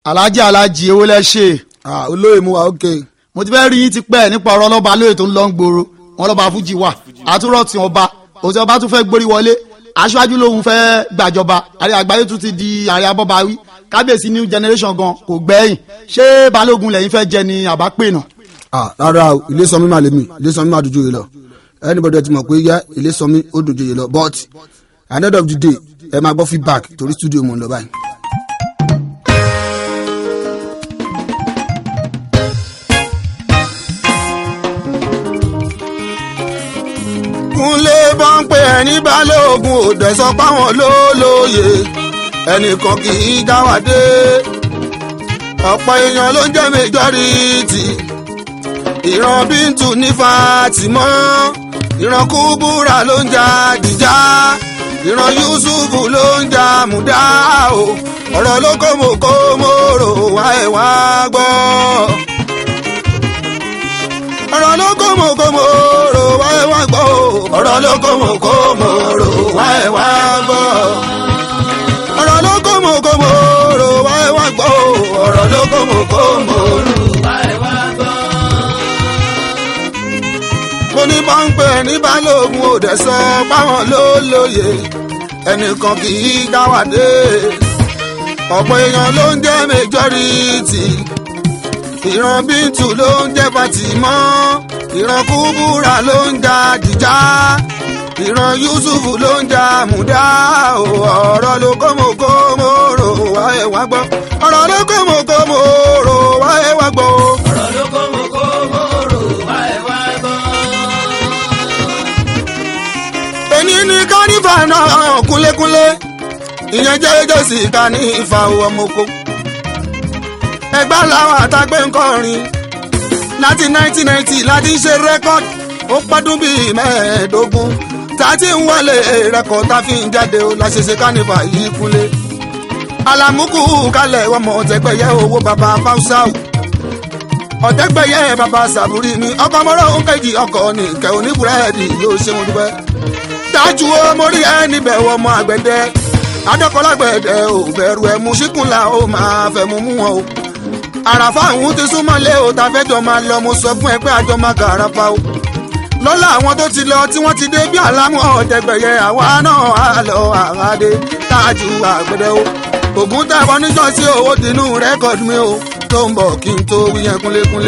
alájí alájí ewé lẹ ṣe ah olóyè mu wa ok mo ti fẹ́ rí yín ti pẹ́ nípa ọ̀rọ̀ ọlọ́ba lóye tó ń lọ ń gbòòrò wọn lọ́ba fújì wà àtúrọ̀ tí ọba òsì ọba tún fẹ́ gborí wọlé aṣáájú lòun fẹ́ gbàjọba àrí àgbáyé tún ti di àrí abọ́bawí kábíyèsí new generation gan kò gbẹ́yìn ṣé balógun lẹ́yìn fẹ́ jẹ ni àbá pè náà. ah rárá o ilé sọmi máa lè mi ilé sọmi máa dojú yìí lọ anybody ti mọ̀ pé yá ilé sọmi ó dojú yìí lọ but at the end of the day ẹ máa gbọ́ feedback torí studio mo ń lọ báyìí. kúnlé bá ń pè ẹni balógun ò dẹ̀ sọ páwọn ló lóye ẹnìkan kì í dá wà dé ọ̀pọ̀ èèyàn ló ń jẹ́ majority ìran bíntù ní fatimọ́ ìran kúbúrà ló ń jà dìjà ìran yusufu ló ń jà múdà o ọ̀rọ̀ ló kó mo kó mo rò wá ẹ̀ wá gbọ́ ọ̀rọ̀ ló kó mo kó mo rò wá ẹ̀ wá gbọ́ ọ̀rọ̀ ló kó mo kó mo rò wá ẹ̀ wá gbọ́ ọ̀rọ̀ ló kó mo kó mo rò wá ẹ̀ wá gbọ́ ọ̀rọ̀ ló kó mo kó mo rò wá ẹ̀ wá gbọ́. mo ní pọ́ńpẹ́ ní balógun ò dẹ̀ sọ páwọn ló lóye ẹnìkan kì í dá wà dé ọ̀pọ̀ èèyàn ló ń jẹ́ majority ìran bíntù ló ń jẹ́ fatimọ́ ìran kúbúrà ló ń jà dìjà ìran yusufu ló ń jà múdà o ọ̀rọ̀ ló kó mo kó mo rò wá ẹ̀ wá gbọ́ ọ̀rọ̀ ló kó mo kó mo rò wá ẹ̀ wá gbọ́. ọ̀rọ̀ ló kó mo kó mo rò wá ẹ̀ wá gbọ́. èní ní kánífà náà kúnlékúnlé ìyẹn jẹ́ jẹ́sì kánífà ọmọkó ẹgbẹ́ làwọn àtàgbẹ́ ń kọrin láti 1990 láti ń ṣe rẹ́kọ́dì ó pọ́dún bíi mẹ́ẹ̀ẹ́dógún tá a ti ń wọlé rẹ́kọ̀d tá a fi ń jáde ó la ṣe ṣe kánífà yìí kúnlé. alamuku kalẹ̀ ọmọ ọ̀tẹ̀gbẹ̀yẹ owó baba fausaù ọ̀tẹ̀gbẹ̀yẹ baba sàbúrì mi ọkọ̀ mọ́rọ̀ ń kejì ọkọ̀ nìkẹ́ oníbúrẹ́dì yóò ṣe wọn dúpẹ́. dájú o mo rí ẹ níbẹ̀ wọ ọmọ àgbẹ̀dẹ adọ́kọ̀lágbẹ̀dẹ ò bẹ̀rù ẹ̀ mú síkùnlá ó máa fẹ́ mú mú wọn o àràfà àwọn ti súnmọ́ lé o ta fẹ́jọ́ máa lọ mo sọ fún ẹ pé àjọ máa kà àràfà o lọ́la àwọn tó ti lọ tí wọ́n ti dé bí àlámù ọ̀tẹ̀gbẹ̀yẹ àwa náà á lọ àwádé tájú àgbẹ̀dẹ o ògùn tàbọ̀ níjọ́ sí owó dínú rẹ́kọ̀dù mi o tó ń bọ̀ kí n tó wí yẹn kúnlékúnlé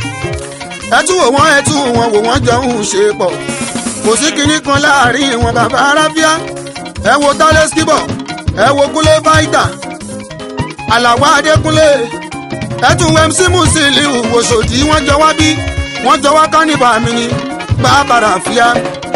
ẹ tún wò wọ́n ẹ tún wọn wò wọ́n jọ ń ṣe pọ̀ kò sí kinní kan láàrin wọn bàbá arábíà ẹ wo tálẹ́ skibọ̀ ẹ wo kúnlé fáìtà àlàwà adékúnlé ẹtùn mc musiliu wòsòdì wọn jọ wá bí wọn jọ wá kánìbà mi ni bàbàrà fíà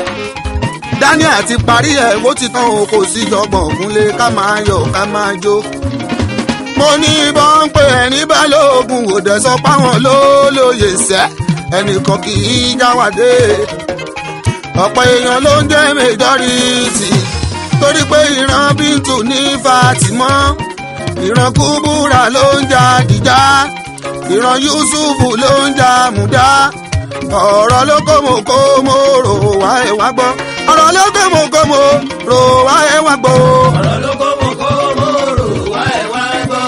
dání àti parí ẹ ó ti tán o kò sí jọgbọn ògúnlé ká máa yọ ká máa jó. mo ní bọ́n pé ẹni balógun ò dẹ̀ sọ páwọn ló lóye sẹ́ ẹnìkan kì í jáwádé ọ̀pọ̀ èèyàn ló ń jẹ́ majority torí pé ìran bíntù ní fatimọ́ ìran kúbúrà ló ń jà dìjà ìran yusufu ló ń jà múdà ọ̀rọ̀ ló kó mo kó mo rò wá ẹ̀ wá gbọ́ ọ̀rọ̀ ló kó mo kó mo rò wá ẹ̀ wá gbọ́. ọ̀rọ̀ ló kó mo kó mo rò wá ẹ̀ wá gbọ́.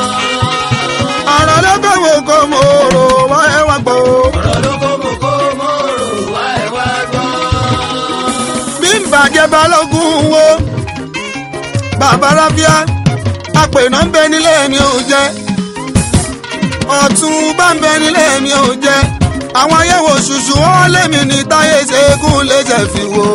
ọ̀rọ̀ ló kó mo kó mo rò wá ẹ̀ wá gbọ́. ọ̀rọ̀ ló kó mo kó mo rò wá ẹ̀ wá gbọ́. bí n bàjẹ́ balógun wo bàbá rábíà àpènà ń bẹ nílé mi ò jẹ ọ̀tún bá ń bẹ nílé mi ò jẹ àwọn ayẹwo ṣùṣù wọn lémi ní táyé ṣẹ́gun léṣe fi wo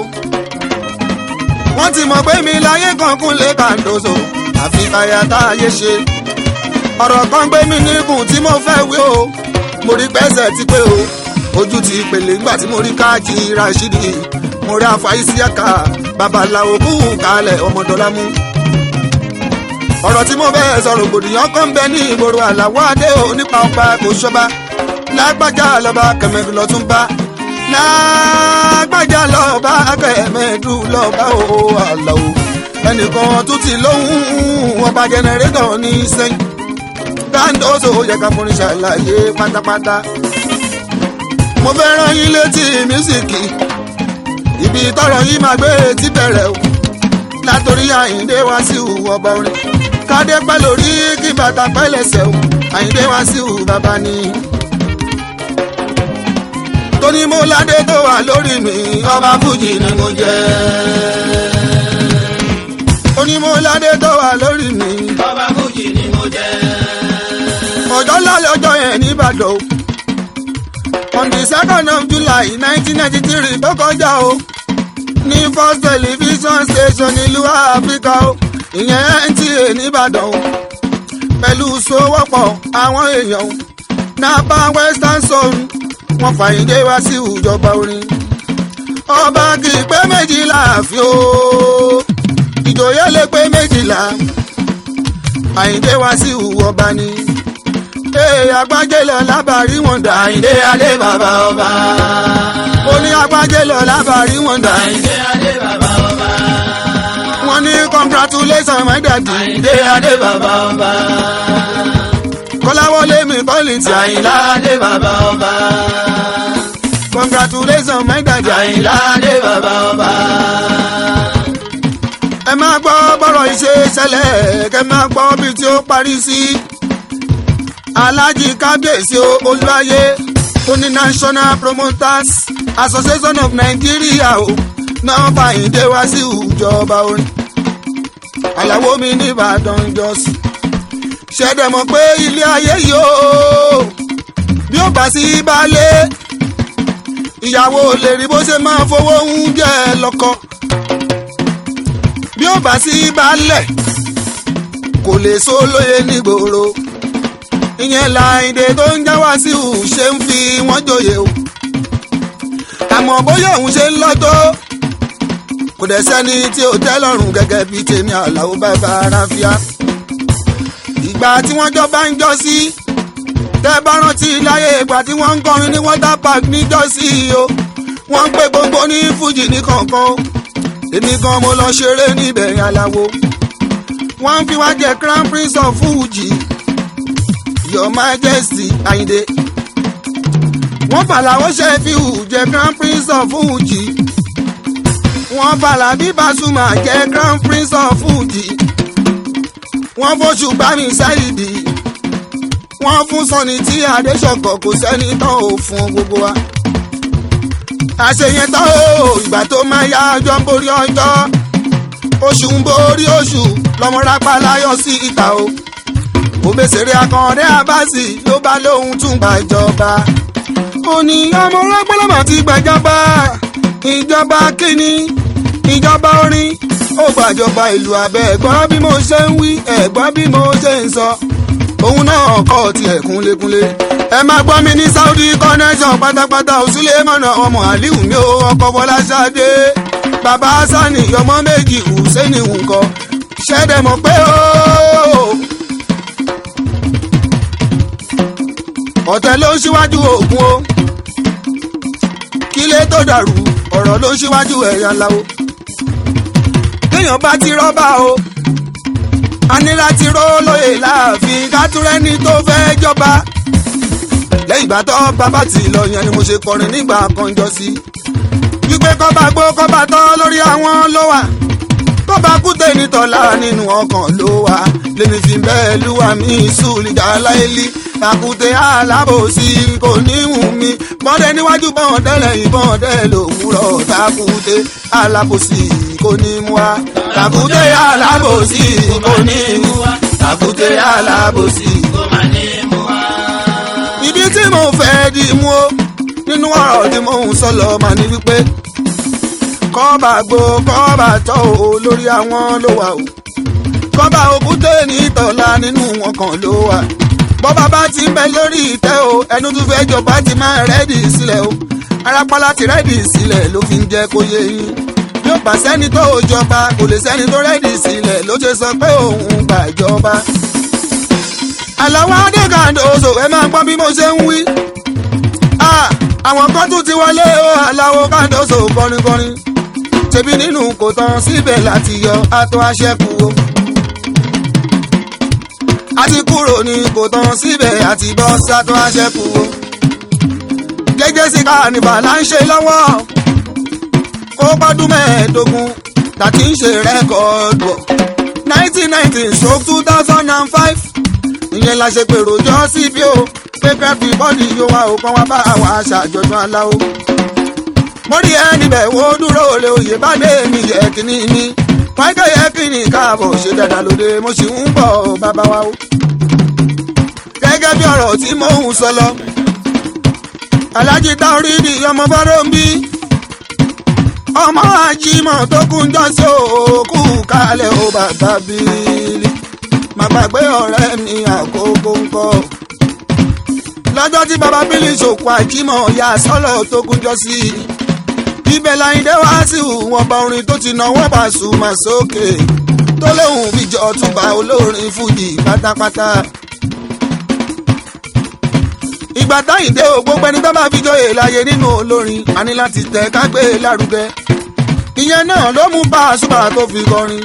wọ́n ti mọ̀ pé mi láyé kankun lè kàndóso àfi káyà táyé ṣe ọ̀rọ̀ kan gbé mi níkùn tí mo fẹ́ wí o mo rí pẹ́sẹ̀ ti pé o ojú ti pèlè nígbà tí mo rí káàkì rashidi mo rí àfàìsíàkà babaláwo kú kalẹ̀ ọmọdọ́lámú ọ̀rọ̀ tí mo bẹ́ẹ̀ sọ̀rọ̀ gbòdìyàn kan bẹ ní ìgboro àlàwọ̀ adé ò nípa ọba kò ṣọba lágbájá lọ́ba kẹmẹ́dù lọ́tún bá lágbájá lọ́ba kẹmẹ́dù lọ́ba ò àlàó ẹnìkan tún ti lóhùn ọba jẹnẹrétọ̀ ní sẹ́yìn dáńdóso yẹ ká forin ṣàlàyé pátápátá mo fẹ́ rán yín létí mísíkì ibi tọrọ yìí máa gbé ti bẹ̀rẹ̀ o látòrí àyíndé wá sí ọba orin kádé pẹ́ lórí kí bàtà pẹ́ lẹ́sẹ̀ o àyíndé wá sí ù bàbá ni. tóní mo ládé tó wà lórí mi ọba fújì ni mo jẹ́. tóní mo ládé tó wà lórí mi ọba fújì ni mo jẹ́. ọjọ́ lálẹ́ ọjọ́ yẹn nìbàdàn o on the second of july nineteen ninety three tó kọjá o ní first television station nílùú áfíríkà o ìyẹn nta nìbàdàn o pẹ̀lú sowọ́pọ̀ àwọn èèyàn o napa western zone wọn fàyíndé wá sí ìjọba orin ọba kì í pé méjìlá àfi o ìjòyè lè pé méjìlá àyíndé wá sí ìwọba ni ee agbájé lọ lábàárí wọn dà àyíndé adé bàbá ọba. ó ní agbájé lọ lábàárí wọn dà àyíndé adé bàbá ọba. wọn ní congratulation my daddy àyíndé adé bàbá ọba. kọ́láwọlé mi kọ́lìntì àyìnlá adé bàbá ọba. congratulation my daddy àyìnlá adé bàbá ọba. ẹ máa gbọ́ bọ́rọ̀ ìṣe ṣẹlẹ̀ kẹ máa gbọ́ bí tí ó parí sí alhaji kábíyèsí olúwayé ó ní national promoters association of nigeria o náà fàyíndé wá sí ìjọba orin àyàwó mi nìbàdàn jọ́sí ṣẹ̀dẹ̀ mọ̀ pé ilé ayé yìí o bí ó bá sí baálé ìyàwó lè rí bó ṣe máa fowó oúnjẹ lọ́kọ bí ó bá sí baálẹ̀ kò lè sólóye nígboro ìyẹn láìdè tó ń já wá sí ù ṣe ń fi wọ́n joyè o àmọ́ bóyá òun ṣe ń lọ́tọ́ kò dẹ̀ sẹ́ni tí ò tẹ́ lọ́rùn gẹ́gẹ́ bíi tèmi àlàó bàbá aráfíà ìgbà tí wọ́n jọ bá ń jọ sí tẹ́ bá rántí láyé ìgbà tí wọ́n ń kọrin ní water park níjọ́ sí o wọ́n ń pè gbogbo ní fújì ní kọ̀ọ̀kan èmi gan mo lọ ṣeré níbẹ̀ yẹn aláwo wọ́n ń fi wá jẹ crown prince of fuji your majesty ayinde wọ́n fàlàwọ́ ṣe fi hù jẹ crown prince of fuji wọ́n fàlà bí basuma jẹ crown prince of fuji wọ́n fóṣù gbàmí sáyidì wọ́n fún sọ́ni tí adéṣọ̀kọ̀ kò sẹ́ni tán ò fún gbogbo wa àṣeyẹn tán o ìgbà tó máa yá ọjọ́ ń borí ọjọ́ oṣù ń borí oṣù lọ́mọ rápálá yọ sí ìta o òbèsèré akànrẹ abasi ló bá lóhun tún gbàjọba ó ní ọmọ rẹpẹlẹmọ ti gbàjọba ìjọba kínní ìjọba orin ó gbàjọba ìlú abẹ ẹ̀gbọ́n bí mo ṣe ń wí ẹ̀gbọ́n bí mo ṣe ń sọ òun náà kọ́ tiẹ̀ kúnlékúnlé ẹ máa gbọ́ mi ní saudi connection pátápátá òsúlẹ̀ mọ̀nà ọmọ aliu mi ò ọkọ̀ fọláṣadé bàbá sani ọmọ méjì hùsẹ́ni nǹkan ṣẹ́dẹ̀ mọ̀ pé ó. ọ̀tẹ̀ ló ń ṣíwájú oògùn o kílé tó dàrú ọ̀rọ̀ ló ń ṣíwájú ẹ̀yà ńláwo kéèyàn bá ti rọ́bà o a ní láti ró lóye láàfin kátúrẹ́ni tó fẹ́ jọba lẹ́yìn ìgbà tó bàbá tì lọ yẹn ni mo ṣe kọrin nígbà kan jọ sí wípé kọ́ba gbó kọ́ba tọ́ lórí àwọn ló wà kọ́ba kúté nítọ́lá nínú ọkàn ló wà lèmi fi bẹ́ẹ̀ lúwa mi sùlìjà láìlí takùté alábòsí kò ní wù mí bọ́dẹ níwájú bọ́ọ̀dẹ́ lẹ́yìn bọ́ọ̀dẹ́ lòwúrọ̀ takùté alábòsí kò ní mú wa takùté alábòsí kò ní mú wa takùté alábòsí kó má ní mú wa. ìdí tí mo fẹ́ di mú o nínú ọ̀rọ̀ tí mo ń sọ lọ mà ní wípé kọ́ba gbó kọ́ba tọ́ o lórí àwọn ló wà o kọ́ba òkúté ní tọ́lá nínú wọn kan ló wà bọ́ba bá ti ń bẹ lórí ìtẹ́ o ẹnu tún fẹ́ jọba ti máa rẹ́dì sílẹ̀ o arápálá ti rẹ́dì sílẹ̀ ló fi ń jẹ́ kó yé yín bí ó bá sẹ́ni tó jọba kò lè sẹ́ni tó rẹ́dì sílẹ̀ ló ṣe sọ pé òun gbàjọba àlàwọ̀ adékàndóso ẹ máa gbọ́ bí mo ṣe ń wí. àwọn kan tún ti wọlé o àlàwọ̀ kàndóso kọrinkọrin ṣebí nínú kò tán síbẹ̀ láti yọ àtọ́ aṣẹ́kù o. a ti kúrò ní kò tán síbẹ̀ àti bọ́ sátọ́ aṣẹ́kù o. jẹ́jẹ́ sí káànífà là ń ṣe lọ́wọ́ ó gbọ́dún mẹ́ẹ̀ẹ́dógún tàbí ń ṣe rẹ́kọ̀ọ́dù nineteen ninety stroke two thousand and five ìyẹn la ṣe pèrò jọ síbi o pé kẹ́fì bọ́ọ̀lì yóò wá òkan wá bá àwọn aṣàjọ̀dún aláwo. mo rí ẹni bẹ̀ wo dúró olè òye bá dé mi yẹ kíní ní pàìkẹ́ yẹ kíní káàbọ̀ ṣe dáadáa lóde mo sì ń bọ̀ bàbá wa o. gẹ́gẹ́ bí ọ̀rọ̀ tí mò ń sọ lọ alájí táorídì ọmọ bọ́rọ̀ ń bí ọmọ àjímọ̀ tó kún jọ sí òkú kalẹ̀ ó bàbá bíi má gbàgbé ọ̀rẹ́ mi àkókò ńkọ́. lọ́jọ́ tí baba bílí ṣòkò àjímọ̀ ya sọ́lọ̀ tó kúnjọ́ sí i. ibẹ̀ láyìndé wá sí wọn bá orin tó ti náwó Pasuma sókè tó lóhùn bíjọ túbà olórin fújì pátápátá. ìgbà táyìndé ò gbogbo ẹni tó bá fi jọyè láyé nínú olórin a ní láti tẹ̀ ká gbé e lárugẹ. ìyẹn náà ló mú Pasuma tó fi kọrin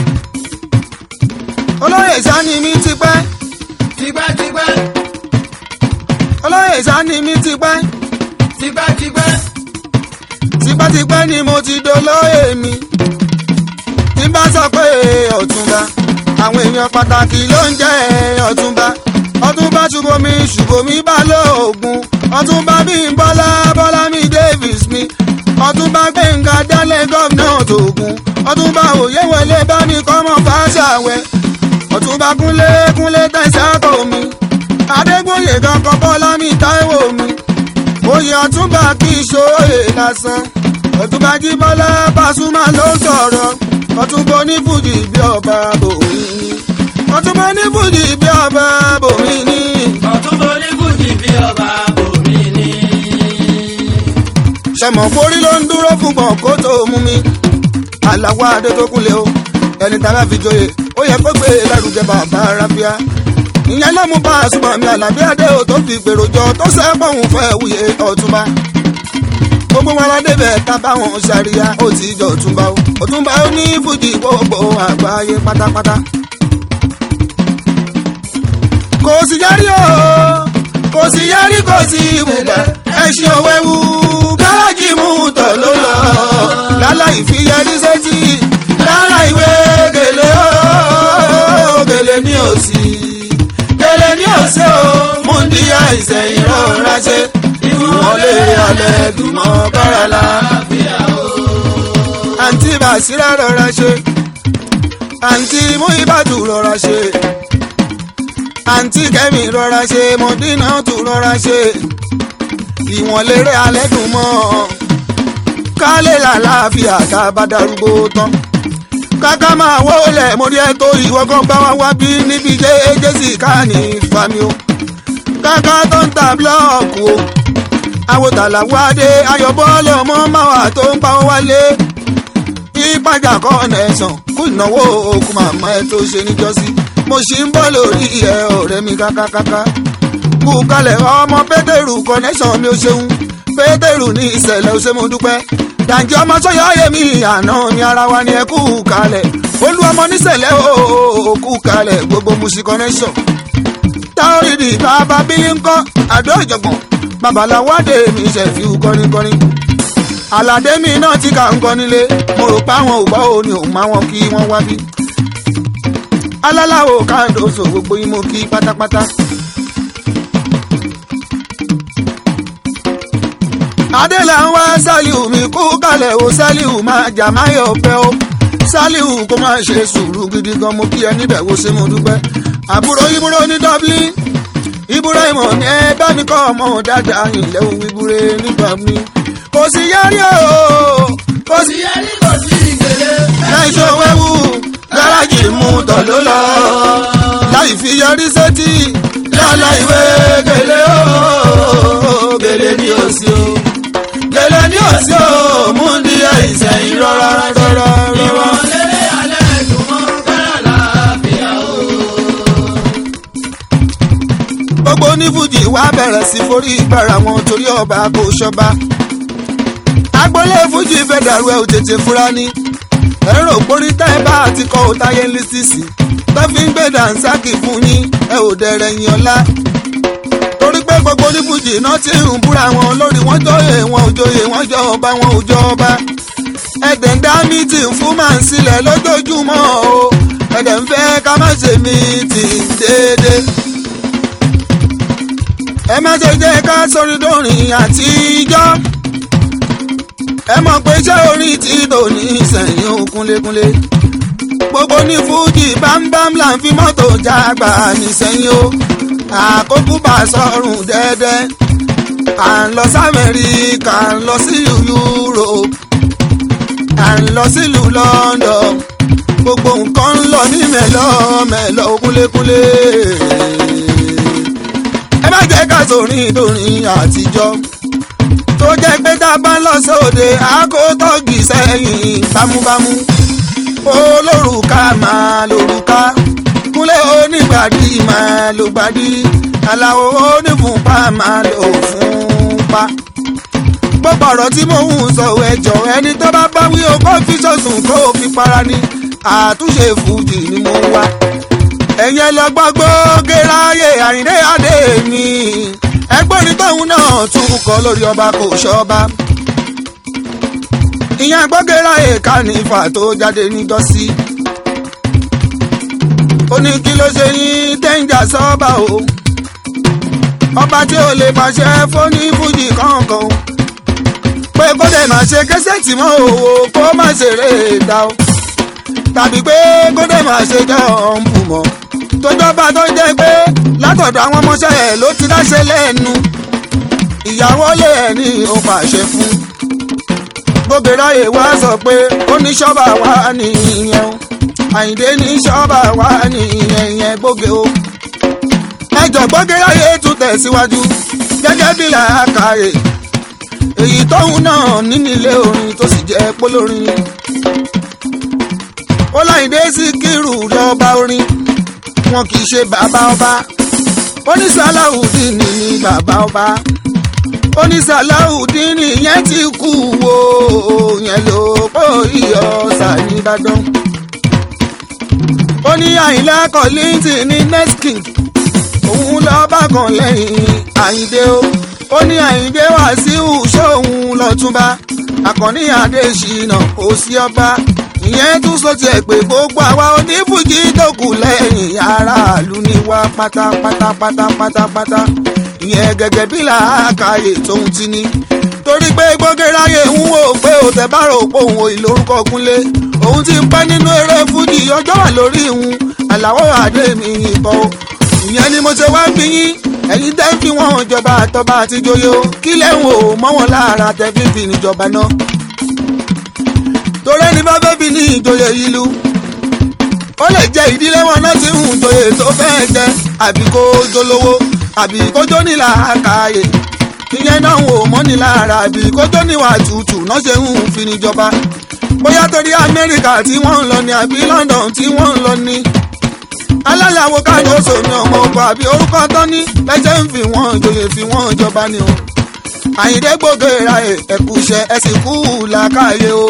olóyè sani mi ti pẹ́. tipẹ́tipẹ́ olóyè sani mi ti pẹ́. tipẹ́tipẹ́ tipẹ́tipẹ́ ni mo ti dolóyè mi. tí n bá sọ pé ọ̀túnba àwọn èèyàn pàtàkì ló ń jẹ́ ọ̀túnba. ọ̀túnba ṣùgbọ́mi ṣùgbọ́mi balógun. ọ̀túnba bímbọ́lá bọ́lá mi davis mi. ọ̀túnba gbẹ̀ngà dálẹ̀ gọ́vnà tògùn. ọ̀túnba òye wọlé bá mi kọ́mọ fàṣàwẹ̀ ọ̀túnba kúnlé kúnlé tẹ̀síàkó mi adégbòye kankan bọ́lá mi táíwò mi oyè ọ̀túnba kì í ṣòye lásán ọ̀túnba jíbọ́lá Pasuma ló sọ̀rọ̀ ọ̀túnba onífújì bí ọba bòmí ni ọ̀túnba onífújì bí ọba bòmí ni. ọ̀túnbọ̀ onífújì bí ọba bòmí ni. sẹmọ forí ló ń dúró fún gbọ̀n kó tó mú mi aláwọ̀ adé tó kúnlẹ̀ o ẹni tá a bá fi joyè ó yẹ kó gbé lárugẹ bàbá rábíà ìyẹn ló mú Pasuma mi àlàbí adé ò tó fi gbèrò jọ tó sẹ́pọ̀ òun fẹ́ wuyè ọ̀túnba gbogbo wọn la débẹ̀ tá báwọn ṣàríyá ó ti jọ ọ̀túnba o ọ̀túnba ó ní fújì gbogbo àgbáyé pátápátá kò sí yárí o kò sí yárí kò sí ibùgbà ẹṣin òwẹ́wù gáràjì mú tọ̀ ló lọ láláì fi yẹrí sétí lára ìwé gèlè o gèlè ní òsì gèlè ní òsì o múndíá ìsẹ̀yìn rọra ṣe ìwọlé alẹ́ dùnmọ́ bárala àǹtí bàṣírà rọra ṣe àǹtí múibàtú rọra ṣe àǹtí kẹ́mi rọra ṣe mọ̀dínà tún rọra ṣe ìwọ̀n lérè alẹ́ dùn mọ́ kálé làlàáfíà ká bá darúgbó tán káká máa wọlé mo rí ẹ tó ìwọ kan bá wá wá bí níbi jésì ká ní fami o káká tó ń ta búlọ́ọ̀kù o àwòtàlà wádé ayọ̀bọ́lẹ̀ ọmọ máwà tó ń pa wálé ìpàjà kọ́nẹ̀sán kú ìnáwó okùn màmá ẹ tó ṣe níjọ́sí mo ṣì ń bọ́ lórí ẹ ọ̀rẹ́ mi kákákáká kú kalẹ̀ ọmọ pétérù kọ́nẹ́sán mi ò ṣeun pétérù ní ìṣẹ̀lẹ̀ ó ṣe mo dúpẹ́ dàǹjì ọmọ sọ́yà ayémi àná ni ara wa ni ẹ kú kalẹ̀ olú ọmọ níṣẹ̀lẹ̀ ó kú kalẹ̀ gbogbo musi connection táórìdì bàbá bílí ńkọ́ àdó ìjọ̀gbọ̀n babaláwádé mi ṣẹ̀fí kọrinkọrin aládé mi náà ti kà ń kọ́ nílé mo rò pé àwọn ògbà ò ní òun máa wọn kí wọ́n wá bí alálàó káàdóso gbogbo yín mo kí pátápátá. adélà ń wá sálíù mi kú kalẹ̀ o sálíù máa jà má yọ̀ pẹ́ o sálíù kó má ṣe sùúrù gidi gan mo kí ẹ níbẹ̀ wo ṣe mo dúpẹ́ àbúrò ìbúrò ní dublin ìbúrò ìmọ̀ ní ẹ bá mi kọ́ ọmọ dáadáa ilẹ̀ òun ìbúrò nígbà mi kò sí yárí o kò sí yẹrí kò sí ìgbélé. láì ṣe wẹ́wù gáràjì mú tọ̀ ló lọ láì fi yọrí sétí lọ́la ìwé gèlè o gèlè ní òsì o gèlè ní òsì o múndí àìsàn rọra rọra rọra. ìwọ̀lélẹ̀ alẹ́ dùnmọ́ kára láàfíà o. gbogbo onífújì wá bẹ̀rẹ̀ sí forí ìgbára wọn torí ọba kò ṣọba agboolé fújì fẹ́ dàrú ẹ̀ ò tètè fura ní ẹ̀rọ òpórí tá ẹ bá àti kọ́ ò táyé ń lísìsì tó fi ń gbé dànsákì fún yín ẹ ò dẹ̀rẹ̀ yín ọlá torí pé gbogbo onífújì náà ti ń búra wọn lórí wọn jọyè wọn ò jọyè wọn jọ ọba wọn ò jọ ọba ẹ̀dẹ̀ ń dá mítìn fún màá sílẹ̀ lójoojúmọ́ o ẹ̀dẹ̀ ń fẹ́ ká má ṣe mí tì déédé. ẹ má ṣe jẹ́ ká sórí dòrin àtijọ́ ẹ mọ̀ pé iṣẹ́ orin tí tòní sẹ́yìn ó kúnlékúnlé gbogbo ní fújì bámbám là ń fi mọ́tò jágbà nísẹ́yìn o àkókò bá sọ̀rùn dẹ́dẹ́ à ń lọ sí amẹ́ríkà à ń lọ sílùú europe à ń lọ sílùú london gbogbo nǹkan ń lọ ní mẹ́lọ́ mẹ́lọ́ kúnlékúnlé ẹ má jẹ́ ká sórin ìdórin àtijọ́ tó jẹ́ pé tá a bá ń lọ sóde àkótọ́gì sẹ́yìn bámúbámú olórùka máa lórúka kúnlẹ̀ onígbàdí máa ló gbàdí aláwo onífúnpá máa lò fúnpá. gbogbo ọ̀rọ̀ tí mò ń sọ ẹjọ́ ẹni tó bá bá wí o kó fi sọ̀sùn kó o fi para ni àtúnṣe fújì ni mo wá. ẹ̀yin ẹ lọ gbọ́gbọ́ gẹ́ráyè àyíndé adé mi ẹgbọ́n ní tóun náà tún kọ lórí ọba kò ṣọba ìyẹn gbọ́gẹ́rà èka ní ifá tó jáde níjọ́sí. ó ní kí ló ṣe yín tẹ́ǹjà sọ́ọ́bà o. ọba tí ò lè pàṣẹ fóní fújì kankan o. pé kó dẹ̀ máa ṣe kẹ́sẹ̀tì mọ́ òwò kó má ṣeré ìta o. tàbí pé kó dẹ̀ máa ṣe jọ́ǹpù mọ́. tójọba tó jẹ́ pé látọ̀dọ̀ àwọn ọmọọṣẹ́ ẹ̀ ló ti dáṣẹ́ lẹ́nu. ìyàwó lè ẹ̀ ní ó pàṣẹ fún gbogbo wá sọ pé ó ní ṣọ́ọ̀bà wá nìyẹn o àyìndé ní ṣọ́ọ̀bà wá nìyẹn yẹn gbóge o. ẹjọ́ gbọ́gẹ́ráyé tún tẹ̀síwájú gẹ́gẹ́ bí làákàyè èyí tóun náà nínú ilé orin tó sì jẹ́ pólórin. ó láyìndé Síkírù lọ́ba orin wọn kì í ṣe bàbá ọba ó ní Sàláùdín ní bàbá ọba ó ní Sàláùdín yẹn ti kú wo yẹn ló kó iyọ̀ sàníbàdàn. ó ní Àyìnlá Kọ́lìntì ní next king òun lọ bá kan lẹ́yìn Àyìndé o ó ní Àyìndé Wàsíù sóhun lọ́túnba Àkànní Adéṣínà kò sí ọba ìyẹn tún sọ tiẹ̀ pé gbogbo àwa onífújì tó kù lẹ́yìn aráàlú ni wá pátápátá pátápátá ìyẹn gẹ́gẹ́ bí làákàyè tóun ti ní. torí pé gbọ́gẹ́ráyè ń wò pé òtẹ̀ bá rò pé òun òyìn lórúkọ kúnlé òun ti ń pẹ́ nínú eré fújì ọjọ́ wà lórí ìhun àlàó àdé mi ìbọn o. ìyẹn ni mo ṣe wá bí yín ẹ̀yin tẹ́ ń fi wọ́n jọba àtọ́ba àti joyè o kí lẹ́hìn o mọ́ wọn lára tẹ́ fi fi níjọba náà. torí ẹni bá fẹ́ fi ní ìjòyè yìí lu ó lè jẹ ìdílé wọn náà ti ń joyè tó fẹ́ jẹ àbí kó jólówó àbí kójó ní làákàyè ìyẹn náà wò mọ́ ní lára àbí kójó níwà tútù náà ṣe ń fi níjọba bóyá torí amẹ́ríkà tí wọ́n ń lọ ní àbí london tí wọ́n ń lọ ní. alálàwo káàdì oṣù mi ọmọ ọkọ àbí orúkọ tán ní lẹ́sẹ̀ ń fi wọ́n joyè fi wọ́n jọba ni o. àyìndé gbòógè ra ẹ̀kú iṣẹ́ ẹ sì kú làákàyè o.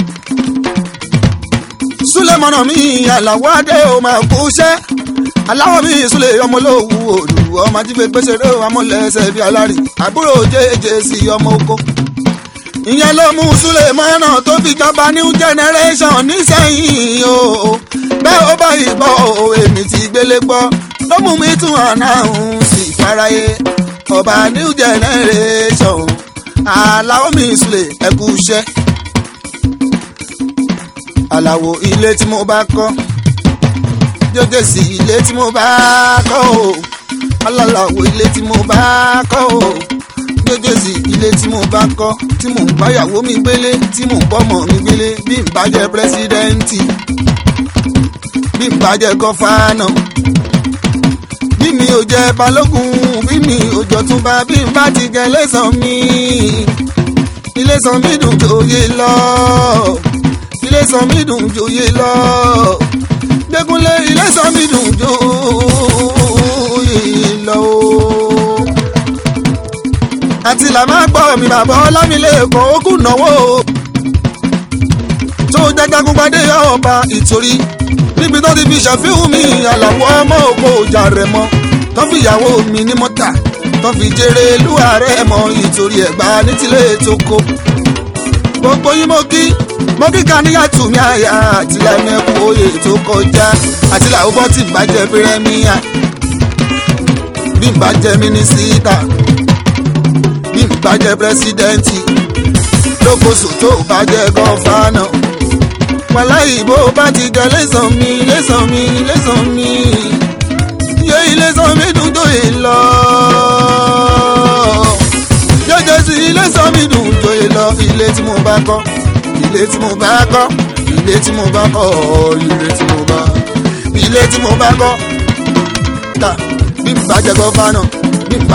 súlẹ̀mọ́nà mi àlàwọ̀ adé o máa kú iṣẹ́ aláwọ̀ mi ìsúlẹ̀ ọmọlówó òdù ọmọ ajífẹ́ gbèsèrè amọ̀lẹ́sẹ̀ bíi alárì àbúrò jẹ́jẹ́ sí ọmọ oko. ìyẹn ló mú súlẹ̀ mọ́nà tó fi jọba new generation nísẹ̀yìn o bẹ́ẹ̀ ó bá ìgbọ́ èmi ti gbélé gbọ́ ló mú mi tún àná òun sì faraye ọba new generation aláwọ̀ mi ìsúlẹ̀ ẹ̀kú iṣẹ́ aláwọ̀ ilé tí mo bá kọ́ jọjọ sí ilé tí mo bá kọ́ o alálàwọ̀ ilé tí mo bá kọ́ o jọjọ sí ilé tí mo bá kọ́ tí mò ń báyàwó mi gbélé tí mò ń bọ́mọ mi gbélé bí n bá jẹ́ pírẹ́sídẹ́ǹtì bí n bá jẹ́ gọ́fánà bí mi ò jẹ́ balógun bí mi ò jọ̀túnba bí n bá ti gẹ lẹ́sàn mi ilé sàn mi dùn jòyè lọ ilé sàn mi dùn jòyè lọ gbẹ́gunlé ilé sọ́mi dùn jó ìlọ o. àti làmá gbọ́ mi bàbá ọlámilẹ́kọ̀ọ́ ó kù náwó. tó jájagun gbadé ọba ìtorí níbi tó ti fi ṣàfihàn mi àlàwọ̀ ọmọ òkò ọjà rẹ̀ mọ́ tó fi ìyàwó mi ní mọ́tà tó fi jèrè lúwa rẹ̀ mọ́ ìtorí ẹ̀gbá ní tilé tó kó. gbogbo yín mo kí mo kíkà níyàtú mi àyà àti lámẹ́kù oyè tó kọjá àti làwọn bọ́ tí bàjẹ́ pírẹ́míà bí bàjẹ́ mínísítà bí bàjẹ́ pírẹ́sídẹ́ǹtì lókòsò tó bàjẹ́ gọ́fánà wàláyé bó bá ti jẹ lẹ́sàn mi lẹ́sàn mi lẹ́sàn mi yé ilé-sàn mi dùn tó yè lọ jẹjẹ sí ilé-sàn mi dùn tó yè lọ ilé tí mo bá kọ́ ilé tí mo bá kọ́ ilé tí mo bá kọ́ ilé tí mo bá ilé tí mo bá kọ́ ta bí n bá jẹ gọ́fánà bí n bá